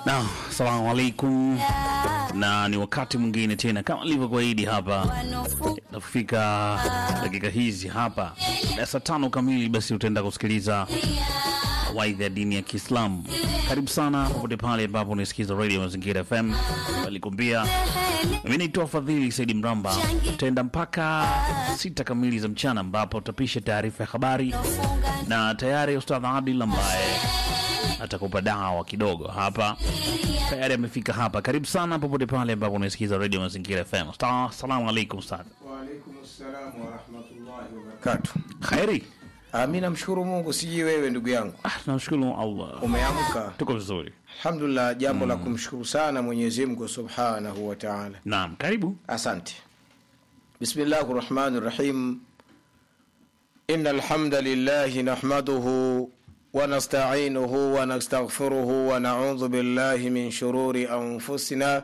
Na salamu alaikum, na ni wakati mwingine tena kama ilivyokuahidi hapa, nafika dakika hizi hapa na saa tano kamili, basi utaenda kusikiliza waidha ya dini ya Kiislamu. Karibu sana popote pale ambapo unasikiza Radio Mazingira FM. Alikuambia mimi naitwa Fadhili Saidi Mramba, utaenda mpaka sita kamili za mchana, ambapo utapisha taarifa ya habari na tayari Ustadh Adil ambaye atakupa dawa kidogo hapa tayari amefika hapa. Karibu sana popote pale ambapo unasikiza Radio Mazingira FM. Sta- Assalamu alaikum Ustadh. Waalaikum salam warahmatullahi wabarakatuh. Khairi. Ami, namshukuru Mungu, sijui wewe ndugu yangu Ah, namshukuru Allah, umeamka. tuko vizuri. Alhamdulillah, jambo la kumshukuru sana Mwenyezi Mungu subhanahu wa taala. Naam, karibu. Asante. Bismillahi rahmani rahim. Inna alhamda lillahi nahmaduhu wa nasta'inuhu wa nastaghfiruhu wa na'udhu billahi min shururi anfusina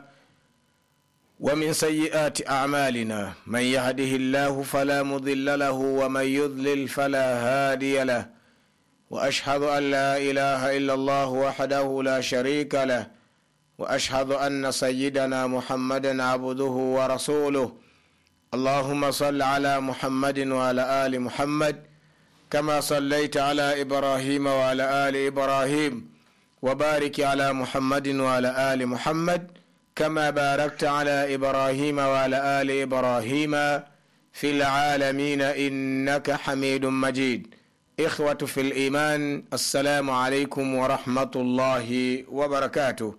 wa min sayyiati a'malina man yahdihillahu fala mudilla lahu wa man yudlil fala hadiya lahu واشهد ان لا اله الا الله وحده لا شريك له واشهد ان سيدنا محمدا عبده ورسوله اللهم صل على محمد وعلى ال محمد كما صليت على ابراهيم وعلى ال ابراهيم وبارك على محمد وعلى ال محمد كما باركت على ابراهيم وعلى ال ابراهيم في العالمين انك حميد مجيد إخوة في الإيمان السلام عليكم ورحمة الله وبركاته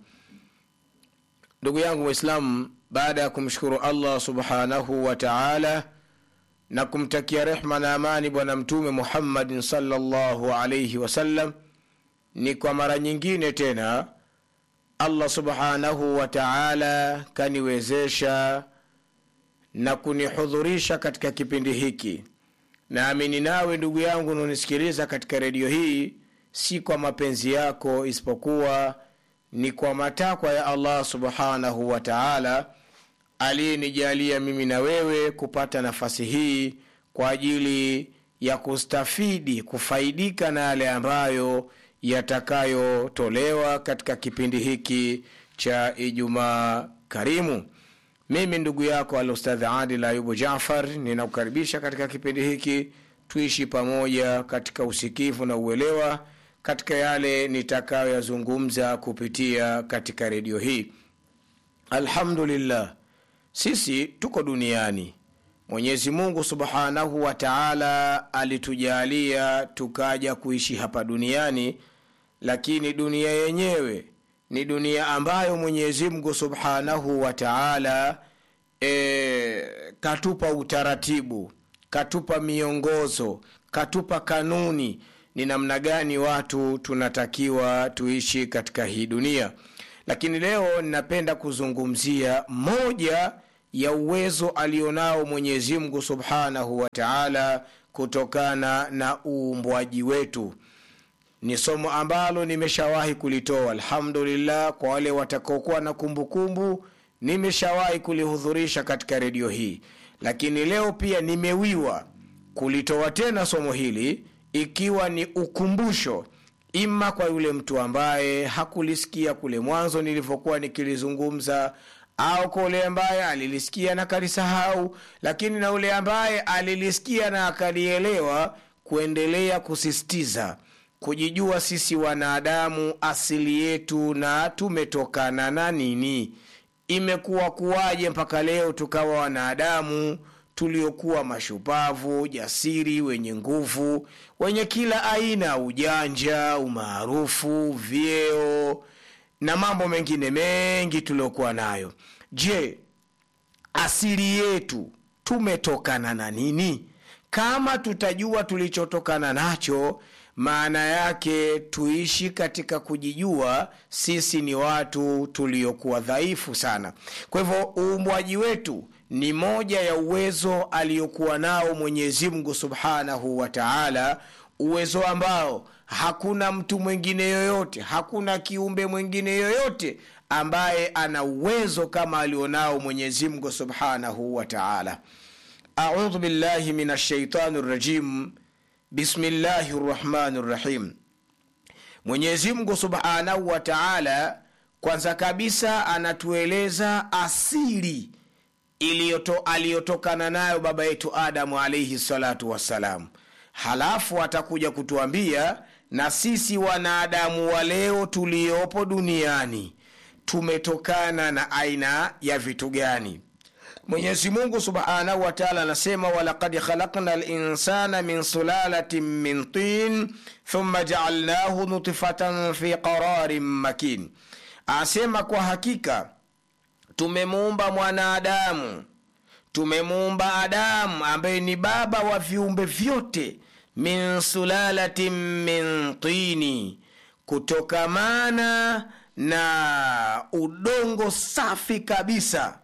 ndugu yangu mwislamu baada ya kumshukuru allah subhanahu wa taala na kumtakia rehma na amani bwana mtume muhammadin salllahu alaihi wasallam ni kwa mara nyingine tena allah subhanahu wa taala kaniwezesha na kunihudhurisha katika kipindi hiki naamini nawe ndugu yangu unaonisikiliza katika redio hii si kwa mapenzi yako isipokuwa ni kwa matakwa ya allah subhanahu wa taala aliyenijalia mimi na wewe kupata nafasi hii kwa ajili ya kustafidi kufaidika na yale ambayo yatakayotolewa katika kipindi hiki cha ijumaa karimu mimi ndugu yako alustadh adil ayubu jafar ninakukaribisha katika kipindi hiki tuishi pamoja katika usikivu na uelewa katika yale nitakayoyazungumza kupitia katika redio hii alhamdulillah sisi tuko duniani mwenyezi mungu subhanahu wa taala alitujalia tukaja kuishi hapa duniani lakini dunia yenyewe ni dunia ambayo mwenyezi mungu subhanahu wa taala e, katupa utaratibu katupa miongozo katupa kanuni ni namna gani watu tunatakiwa tuishi katika hii dunia lakini leo ninapenda kuzungumzia moja ya uwezo alionao mwenyezi mungu subhanahu wa taala kutokana na uumbwaji wetu ni somo ambalo nimeshawahi kulitoa alhamdulillah kwa wale watakaokuwa na kumbukumbu nimeshawahi kulihudhurisha katika redio hii lakini leo pia nimewiwa kulitoa tena somo hili ikiwa ni ukumbusho ima kwa yule mtu ambaye hakulisikia kule mwanzo nilivyokuwa nikilizungumza au kwa yule ambaye alilisikia na kalisahau lakini na yule ambaye alilisikia na akalielewa kuendelea kusisitiza kujijua sisi wanadamu asili yetu na tumetokana na nini imekuwa kuwaje mpaka leo tukawa wanadamu tuliokuwa mashupavu jasiri wenye nguvu wenye kila aina ujanja umaarufu vyeo na mambo mengine mengi tuliokuwa nayo je asili yetu tumetokana na nini kama tutajua tulichotokana nacho maana yake tuishi katika kujijua sisi ni watu tuliokuwa dhaifu sana kwa hivyo uumbwaji wetu ni moja ya uwezo aliyokuwa nao mwenyezi mungu subhanahu wa taala uwezo ambao hakuna mtu mwingine yoyote hakuna kiumbe mwingine yoyote ambaye ana uwezo kama alionao mwenyezi mungu subhanahu wa taala audhu billahi min ashaitani rajim bismillahi rrahmani rrahim mwenyezi mungu subhanahu wa taala kwanza kabisa anatueleza asili iliyoto, aliyotokana nayo baba yetu adamu alaihi salatu wassalam halafu atakuja kutuambia na sisi wanadamu wa leo tuliopo duniani tumetokana na aina ya vitu gani mwenyezi mungu subhanahu wa taala anasema walakad khalakna linsana min sulalatin min tin thumma jaalnahu nutfatan fi qararin makin asema kwa hakika tumemuumba mwanadamu tumemuumba adamu ambaye ni baba wa viumbe vyote min sulalatin min tini kutokamana na udongo safi kabisa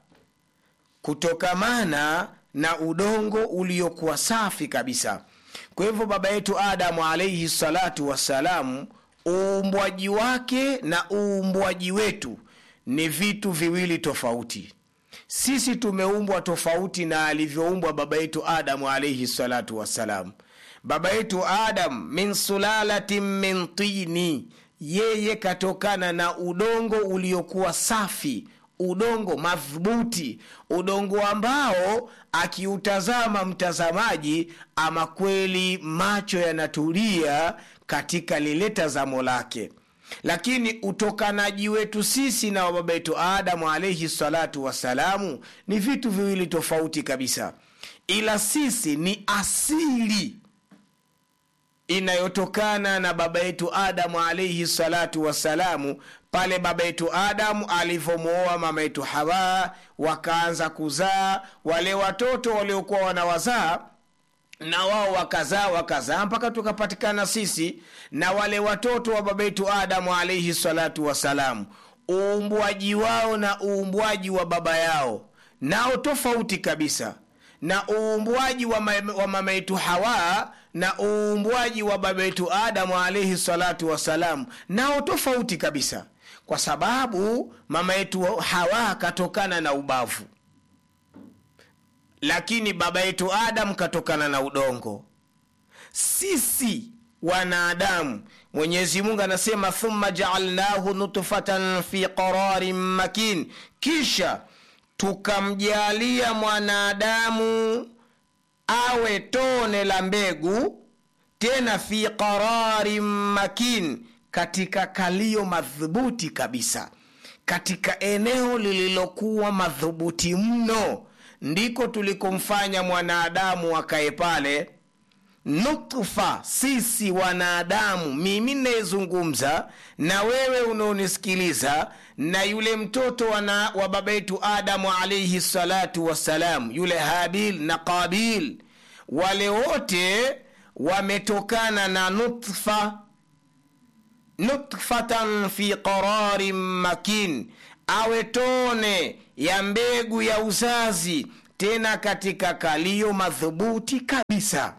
kutokamana na udongo uliokuwa safi kabisa kwa hivyo baba yetu adamu alaihi salatu wassalamu uumbwaji wake na uumbwaji wetu ni vitu viwili tofauti sisi tumeumbwa tofauti na alivyoumbwa baba yetu adamu alaihi salatu wassalam baba yetu adam min sulalatin min tini yeye katokana na udongo uliokuwa safi udongo madhubuti udongo ambao akiutazama mtazamaji ama kweli macho yanatulia katika lile tazamo lake lakini utokanaji wetu sisi na baba yetu adamu alaihi salatu wassalamu ni vitu viwili tofauti kabisa ila sisi ni asili inayotokana na baba yetu adamu alaihi salatu wassalamu pale baba yetu adamu alivyomwoa mama yetu hawa wakaanza kuzaa wale watoto waliokuwa wanawazaa na wao wakazaa wakazaa mpaka tukapatikana sisi na wale watoto wa baba yetu adamu alaihi salatu wassalamu uumbwaji wao na uumbwaji wa baba yao nao tofauti kabisa na uumbwaji wa, ma, wa mama yetu hawa na uumbwaji wa baba yetu adamu alaihi salatu wassalam nao tofauti kabisa kwa sababu mama yetu hawa katokana na ubavu lakini baba yetu adamu katokana na udongo sisi wanadamu mwenyezi mungu anasema thumma jaalnahu nutfatan fi qararin makin kisha tukamjalia mwanadamu awe tone la mbegu tena fi qararin makin katika kalio madhubuti kabisa katika eneo lililokuwa madhubuti mno ndiko tulikomfanya mwanadamu akae pale nutfa sisi wanadamu mimi nayezungumza na wewe unaonisikiliza na yule mtoto wana, wa baba yetu adamu alaihi salatu wassalam yule habil na qabil wale wote wametokana na nutfa nutfatan fi qararin makin awe tone ya mbegu ya uzazi tena katika kalio madhubuti kabisa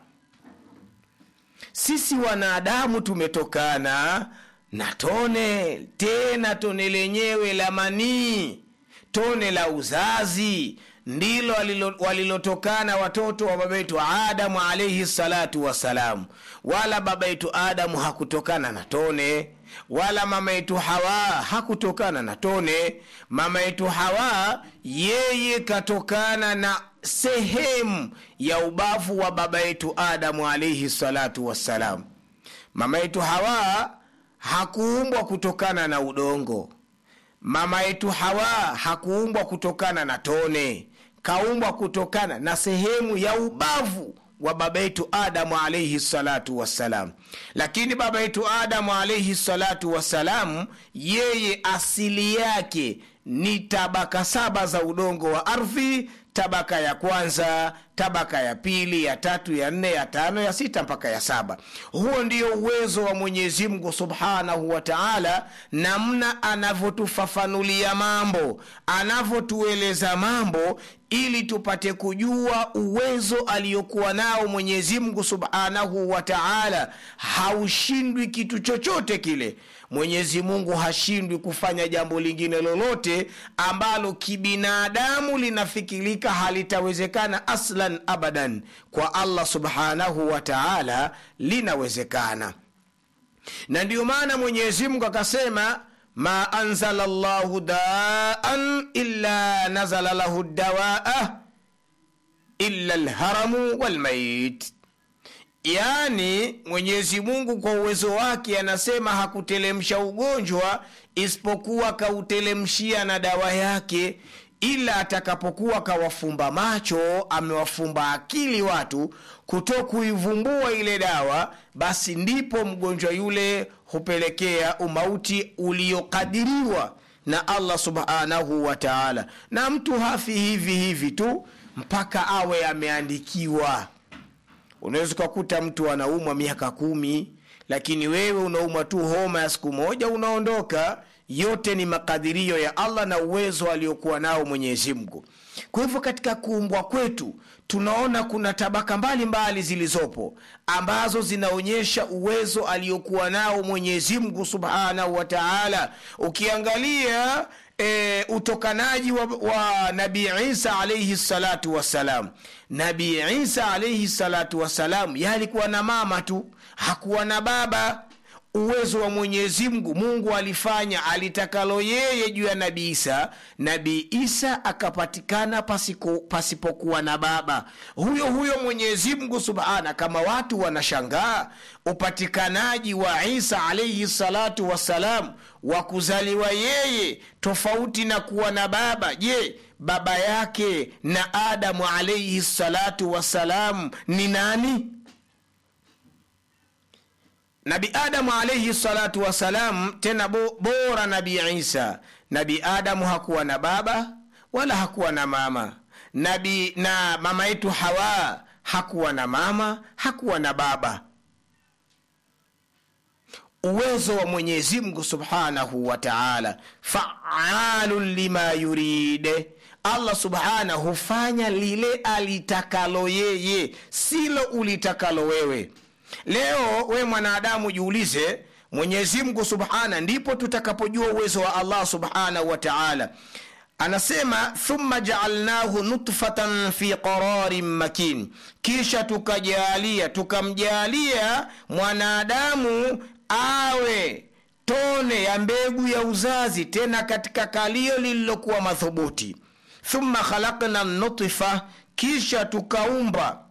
sisi wanadamu tumetokana na tone tena tone lenyewe la manii tone la uzazi ndilo walilotokana watoto wa baba yetu adamu alaihi salatu wassalam wala baba yetu adamu hakutokana na tone wala mama yetu hawa hakutokana na tone mama yetu hawa yeye katokana na sehemu ya ubavu wa baba yetu adamu alaihi salatu wassalam mama yetu hawa hakuumbwa kutokana na udongo mama yetu hawa hakuumbwa kutokana na tone kaumbwa kutokana na sehemu ya ubavu wa baba yetu adamu alaihi salatu wassalam lakini baba yetu adamu alaihi salatu wassalam yeye asili yake ni tabaka saba za udongo wa ardhi tabaka ya kwanza tabaka ya pili ya tatu ya nne ya tano ya sita mpaka ya saba huo ndio uwezo wa mwenyezi mungu subhanahu wa taala namna anavyotufafanulia mambo anavyotueleza mambo ili tupate kujua uwezo aliyokuwa nao mwenyezi mungu subhanahu wa taala haushindwi kitu chochote kile mwenyezi mungu hashindwi kufanya jambo lingine lolote ambalo kibinadamu linafikirika halitawezekana aslan abadan kwa allah subhanahu wa taala linawezekana na ndiyo maana mwenyezi mungu akasema ma anzala llahu daan illa nazala lahu dawaa illa lharamu walmait yaani mwenyezi mungu kwa uwezo wake anasema hakutelemsha ugonjwa isipokuwa kautelemshia na dawa yake ila atakapokuwa kawafumba macho amewafumba akili watu kuto kuivumbua ile dawa basi ndipo mgonjwa yule hupelekea umauti uliokadiriwa na allah subhanahu wa taala na mtu hafi hivi hivi tu mpaka awe ameandikiwa unaweza ukakuta mtu anaumwa miaka kumi lakini wewe unaumwa tu homa ya siku moja unaondoka yote ni makadirio ya allah na uwezo aliokuwa nao mwenyezi mungu kwa hivyo katika kuumbwa kwetu tunaona kuna tabaka mbalimbali mbali zilizopo ambazo zinaonyesha uwezo aliokuwa nao mwenyezi mungu subhanahu wa taala ukiangalia e, utokanaji wa, wa nabii isa alaihi salatu wassalam nabii isa alaihi salatu wassalam yalikuwa na mama tu hakuwa na baba uwezo wa mwenyezi mungu mungu alifanya alitakalo yeye juu ya nabii isa nabii isa akapatikana pasiko, pasipokuwa na baba huyo huyo mwenyezi mungu subhana kama watu wanashangaa upatikanaji wa isa alaihi salatu wassalam wa kuzaliwa yeye tofauti na kuwa na baba je baba yake na adamu alaihi salatu wassalam ni nani nabi adamu alaihi salatu wassalam tena bo, bora nabi isa nabi adamu hakuwa na baba wala hakuwa na mama nabi na mama yetu hawa hakuwa na mama hakuwa na baba uwezo wa mwenyezi mungu subhanahu wa taala faalun lima yuride allah subhanahu hufanya lile alitakalo yeye silo ulitakalo wewe leo we mwanadamu jiulize mwenyezi mungu subhana ndipo tutakapojua uwezo wa allah subhanahu wa taala anasema thumma jaalnahu nutfatan fi qararin makin kisha tukajalia tukamjalia mwanadamu awe tone ya mbegu ya uzazi tena katika kalio lililokuwa madhubuti thumma khalakna nutfa kisha tukaumba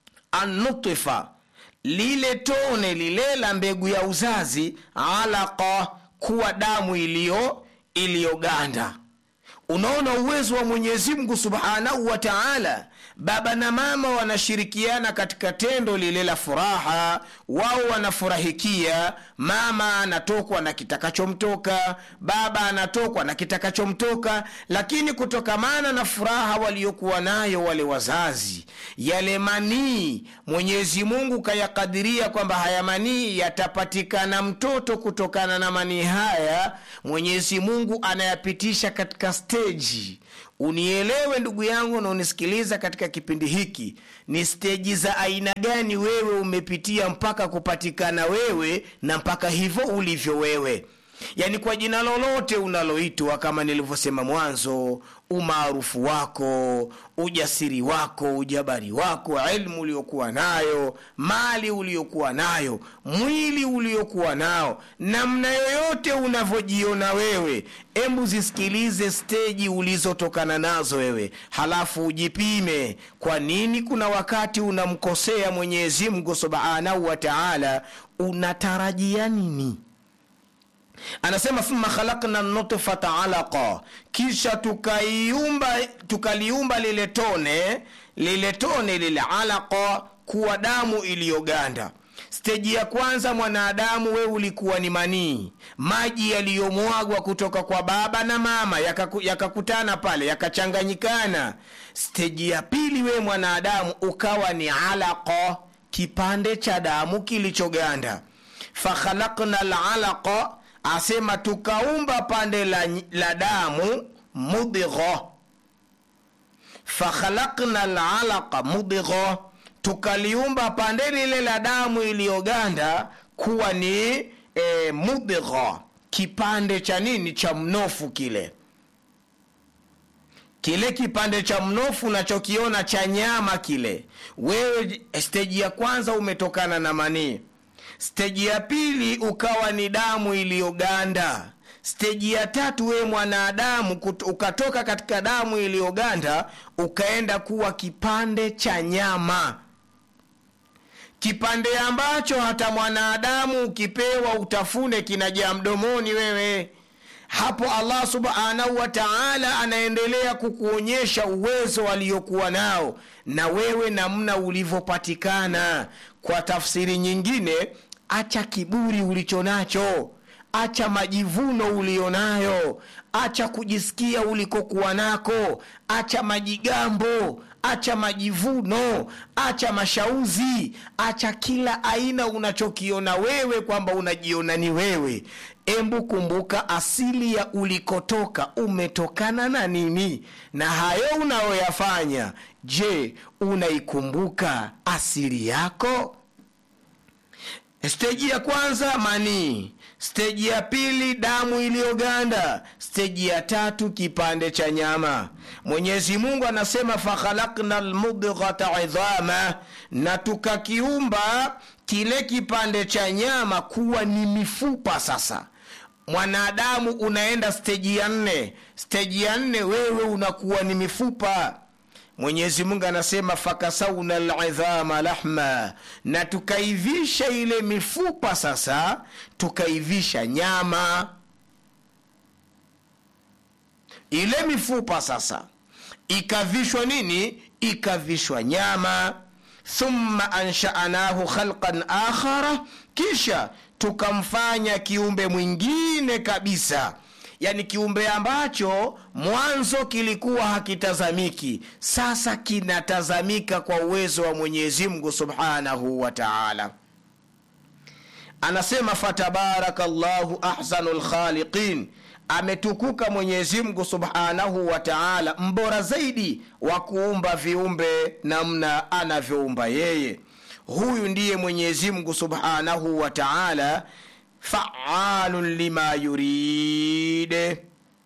annutfa lile tone lile la mbegu ya uzazi alaqa kuwa damu iliyo iliyoganda unaona uwezo wa mwenyezi mungu subhanahu wa taala baba na mama wanashirikiana katika tendo lile la furaha wao wanafurahikia mama anatokwa na kitakachomtoka baba anatokwa na kitakachomtoka lakini kutokamana na furaha waliokuwa nayo wale wazazi yale manii mwenyezi mungu kayakadiria kwamba haya manii yatapatikana mtoto kutokana na manii haya mwenyezi mungu anayapitisha katika steji unielewe ndugu yangu na unisikiliza katika kipindi hiki ni steji za aina gani wewe umepitia mpaka kupatikana wewe na mpaka hivyo ulivyo wewe yaani kwa jina lolote unaloitwa kama nilivyosema mwanzo umaarufu wako ujasiri wako ujabari wako ilmu uliokuwa nayo mali uliokuwa nayo mwili uliokuwa nao namna yoyote unavyojiona wewe embu zisikilize steji ulizotokana nazo wewe halafu ujipime kwa nini kuna wakati unamkosea mwenyezi mungu subhanahu wa taala unatarajia nini anasema thumma khalakna nutfata alaqa kisha tukaiumba tukaliumba lile tone lile tone lile alaqa kuwa damu iliyoganda steji ya kwanza mwanadamu we ulikuwa ni manii maji yaliyomwagwa kutoka kwa baba na mama yakakutana yaka pale yakachanganyikana steji ya pili we mwanadamu ukawa ni alaqa kipande cha damu kilichoganda fakhalakna lalaqa asema tukaumba pande la, la damu mudgha fakhalakna lalaqa mudgha tukaliumba pande lile la damu iliyoganda kuwa ni e, mudgha kipande cha nini cha mnofu kile kile kipande cha mnofu unachokiona cha nyama kile wewe steji ya kwanza umetokana na manii steji ya pili ukawa ni damu iliyoganda steji ya tatu wewe mwanadamu kut- ukatoka katika damu iliyoganda ukaenda kuwa kipande cha nyama kipande ambacho hata mwanadamu ukipewa utafune kinajaa mdomoni wewe hapo allah subhanahu wa taala anaendelea kukuonyesha uwezo aliokuwa nao na wewe namna ulivyopatikana kwa tafsiri nyingine acha kiburi ulicho nacho acha majivuno ulionayo acha kujisikia ulikokuwa nako acha majigambo acha majivuno acha mashauzi acha kila aina unachokiona wewe kwamba unajiona ni wewe embu kumbuka asili ya ulikotoka umetokana na nini na hayo unayoyafanya je unaikumbuka asili yako steji ya kwanza manii steji ya pili damu iliyoganda steji ya tatu kipande cha nyama mwenyezi mungu anasema fakhalakna lmudghata idhama na tukakiumba kile kipande cha nyama kuwa ni mifupa sasa mwanadamu unaenda steji ya nne steji ya nne wewe unakuwa ni mifupa mwenyezi mungu anasema fakasauna lidhama lahma na tukaivisha ile mifupa sasa tukaivisha nyama ile mifupa sasa ikavishwa nini ikavishwa nyama thumma anshanahu khalqan akhara kisha tukamfanya kiumbe mwingine kabisa yani kiumbe ambacho mwanzo kilikuwa hakitazamiki sasa kinatazamika kwa uwezo wa mwenyezi mungu subhanahu wa taala anasema fatabaraka llahu ahsanu lkhaliqin ametukuka mwenyezi mungu subhanahu wa taala mbora zaidi wa kuumba viumbe namna anavyoumba yeye huyu ndiye mwenyezi mungu subhanahu wa taala faalun lima yuride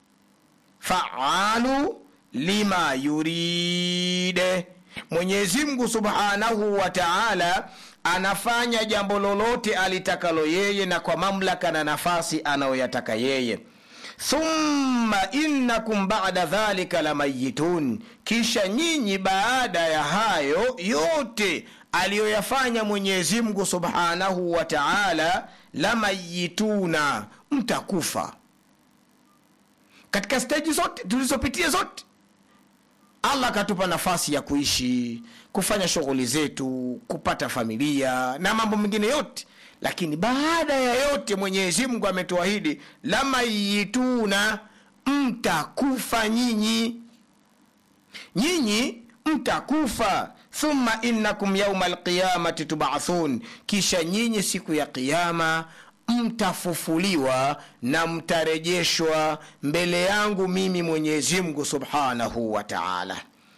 faalu lima yuride mwenyezi mungu subhanahu wa taala anafanya jambo lolote alitakalo yeye na kwa mamlaka na nafasi anayoyataka yeye thumma innakum bada dhalika lamayitun kisha nyinyi baada ya hayo yote aliyoyafanya mwenyezi mungu subhanahu wa taala lamayituna mtakufa katika steji zote tulizopitia zote allah akatupa nafasi ya kuishi kufanya shughuli zetu kupata familia na mambo mengine yote lakini baada ya yote mwenyezi mungu ametuahidi lamayituna mtakufa nyinyi nyinyi mtakufa thumma innakum yauma alqiyamati tubathun kisha nyinyi siku ya qiama mtafufuliwa na mtarejeshwa mbele yangu mimi mwenyezi mungu subhanahu wa taala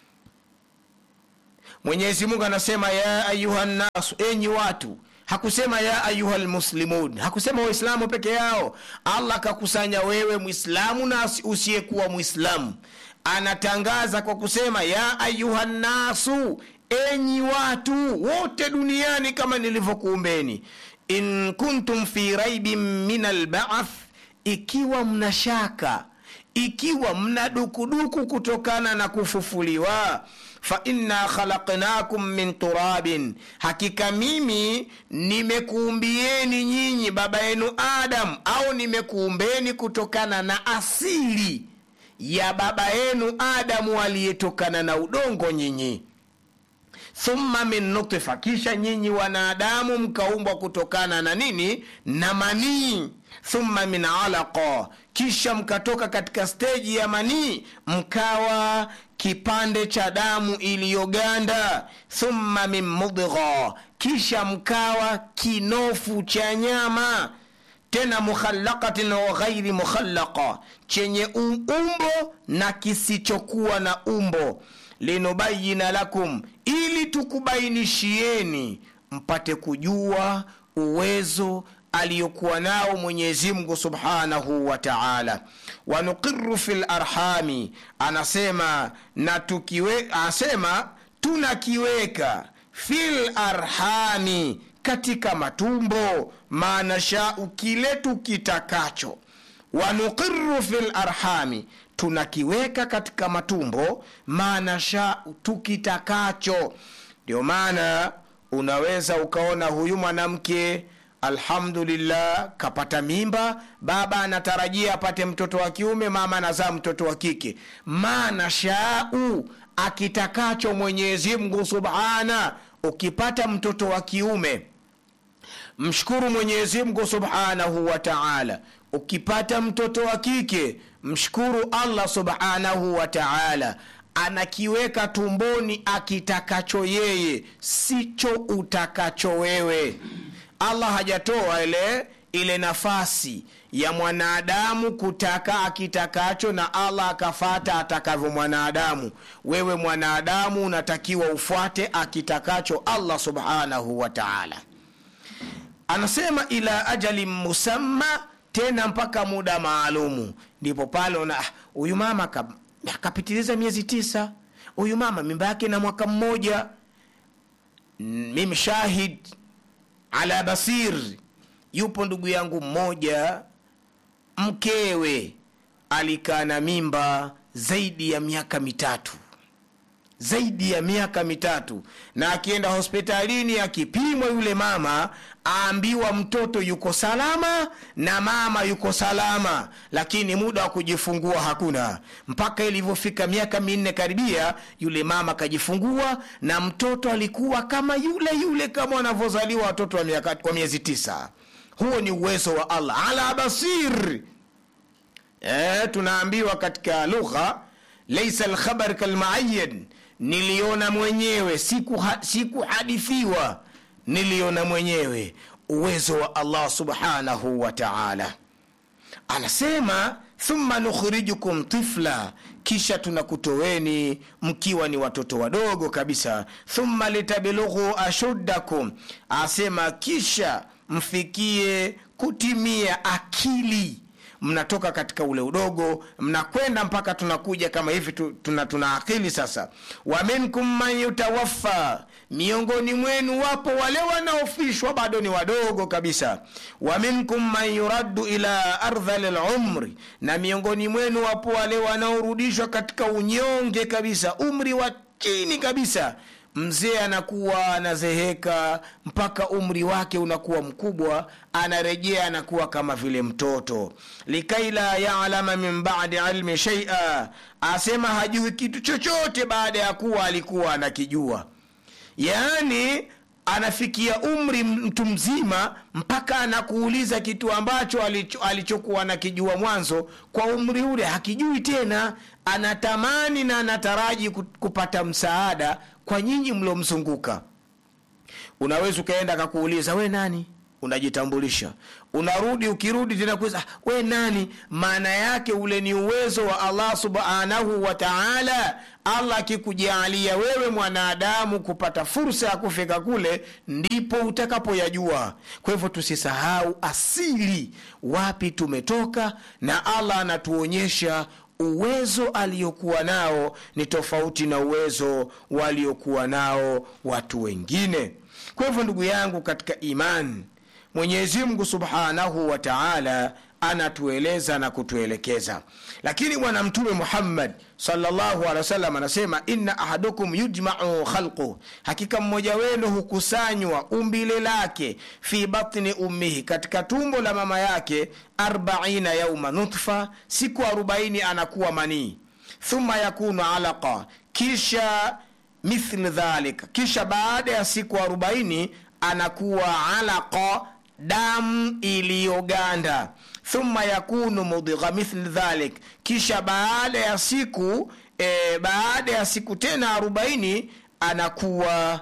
mwenyezi mungu anasema ya ayuha nnasu enyi watu hakusema ya ayuha lmuslimun hakusema waislamu peke yao allah akakusanya wewe mwislamu na usiyekuwa mwislamu anatangaza kwa kusema ya ayuha nnasu enyi watu wote duniani kama nilivyokuumbeni in kuntum fi raibin min albath ikiwa mna shaka ikiwa mna dukuduku kutokana na kufufuliwa fa inna khalaqnakum min turabin hakika mimi nimekuumbieni nyinyi baba yenu adam au nimekuumbeni kutokana na asili ya baba yenu adamu aliyetokana na udongo nyinyi thumma min nutfa kisha nyinyi wanadamu mkaumbwa kutokana na nini na manii thumma min alaqa kisha mkatoka katika steji ya manii mkawa kipande cha damu iliyoganda thumma min mudgha kisha mkawa kinofu cha nyama tena mukhallaqatin wa ghairi mukhallaqa chenye umbo na kisichokuwa na umbo linubayina lakum ili tukubainishieni mpate kujua uwezo aliyokuwa nao mwenyezi mungu subhanahu wa taala wanuqiru fi larhami anasema na tukiwe anasema tunakiweka fil arhami katika matumbo maanashau kile tukitakacho wanuqiru fi larhami tunakiweka katika matumbo manasha tukitakacho ndio maana unaweza ukaona huyu mwanamke alhamdulillah kapata mimba baba anatarajia apate mtoto wa kiume mama anazaa mtoto wa kike manashau akitakacho mwenyezi mungu subhana ukipata mtoto wa kiume mshukuru mwenyezi mungu subhanahu wa taala ukipata mtoto wa kike mshukuru allah subhanahu wa taala anakiweka tumboni akitakacho yeye sicho utakacho wewe allah hajatoa ile ile nafasi ya mwanadamu kutaka akitakacho na allah akafata atakavyo mwanadamu wewe mwanadamu unatakiwa ufuate akitakacho allah subhanahu wa taala anasema ila ajali musamma tena mpaka muda maalumu ndipo pale una huyu mama ka- akapitiliza miezi tisa huyu mama mimba yake na mwaka mmoja Mm, mimi shahid ala basir yupo ndugu yangu mmoja mkewe alikaa na mimba zaidi ya miaka mitatu zaidi ya miaka mitatu na akienda hospitalini akipimwa yule mama aambiwa mtoto yuko salama na mama yuko salama lakini muda wa kujifungua hakuna mpaka ilivyofika miaka minne karibia yule mama akajifungua na mtoto alikuwa kama yule yule kama wanavyozaliwa watoto wa, miaka, wa miezi tisa huo ni uwezo wa allah ala basir e, tunaambiwa katika lugha laisa alkhabar kalmuayan niliona mwenyewe sikuhadithiwa siku sikuhadithiwa, niliona mwenyewe uwezo wa allah subhanahu wa taala anasema thumma nukhrijukum tifla kisha tunakutoweni mkiwa ni watoto wadogo kabisa thumma litablughu ashuddakum asema kisha mfikie kutimia akili mnatoka katika ule udogo mnakwenda mpaka tunakuja kama hivi tu- tuna, tuna akili sasa wa minkum man yutawaffa miongoni mwenu wapo wale wanaofishwa bado ni wadogo kabisa wa minkum man yuraddu ila ardhali lumri na miongoni mwenu wapo wale wanaorudishwa katika unyonge kabisa umri wa chini kabisa mzee anakuwa anazeheka mpaka umri wake unakuwa mkubwa anarejea anakuwa kama vile mtoto likai la yalama min badi ilmi shaia asema hajui kitu chochote baada ya kuwa alikuwa anakijua yaani anafikia umri mtu mzima mpaka anakuuliza kitu ambacho alicho, alichokuwa anakijua mwanzo kwa umri ule hakijui tena anatamani na anataraji ku- kupata msaada kwa nyinyi mliomzunguka unaweza ukaenda akakuuliza we nani unajitambulisha unarudi ukirudi tena kuuliza "Ah, we nani maana yake ule ni uwezo wa allah subhanahu wa taala allah akikujalia wewe mwanadamu kupata fursa ya kufika kule ndipo utakapoyajua kwa hivyo tusisahau asili wapi tumetoka na allah anatuonyesha uwezo aliyokuwa nao ni tofauti na uwezo waliokuwa nao watu wengine kwa hivyo ndugu yangu katika imani mwenyezi mungu subhanahu wa taala anatueleza na kutuelekeza lakini bwana mtume muhammad salllahu alehi wasallam anasema inna ahadukum yujmau khalquh hakika mmoja wenu hukusanywa umbile lake fi batni ummihi katika tumbo la mama yake arbaina yauma nutfa siku arobaini anakuwa manii thumma yakunu alaqa kisha mithl dhalik kisha baada ya siku arobaini anakuwa alaqa damu iliyoganda thumma yakunu mudgha mithl dhalik kisha baada ya siku e, baada ya siku tena arobaini anakuwa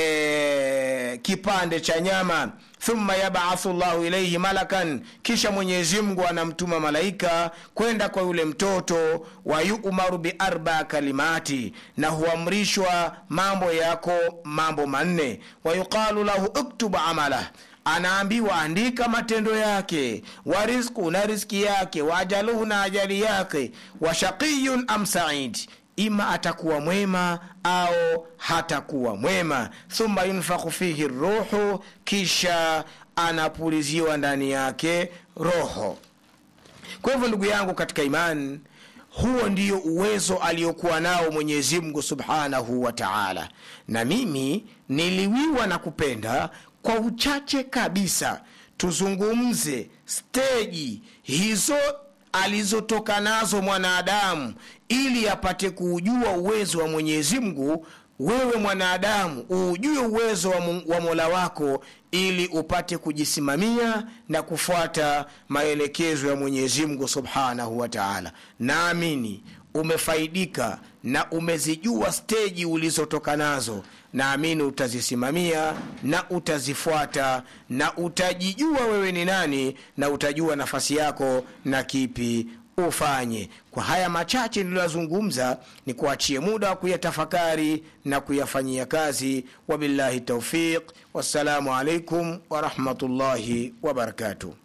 e, kipande cha nyama thumma yabathu llahu ilaihi malakan kisha mwenyezi mungu anamtuma malaika kwenda kwa yule mtoto wa yumaru biarba kalimati na huamrishwa mambo yako mambo manne wayuqalu lahu uktub amalah anaambiwa andika matendo yake wa rizku na rizki yake wa ajaluhu na ajali yake wa shaqiyun am said ima atakuwa mwema au hatakuwa mwema thumma yunfakhu fihi ruhu kisha anapuliziwa ndani yake roho kwa hivyo ndugu yangu katika imani huo ndio uwezo aliokuwa nao mwenyezi mungu subhanahu wa taala na mimi niliwiwa na kupenda kwa uchache kabisa tuzungumze steji hizo alizotoka nazo mwanadamu ili apate kuujua uwezo wa mwenyezi mungu wewe mwanadamu uujue uwezo wa, mu- wa mola wako ili upate kujisimamia na kufuata maelekezo ya mwenyezi mungu subhanahu wa taala naamini umefaidika na umezijua steji ulizotoka nazo naamini utazisimamia na utazifuata na utajijua wewe ni nani na utajua nafasi yako na kipi ufanye kwa haya machache niliyoyazungumza ni kuachie muda wa kuyatafakari na kuyafanyia kazi wabillahi taufiq wassalamu alaikum warahmatullahi wabarakatuh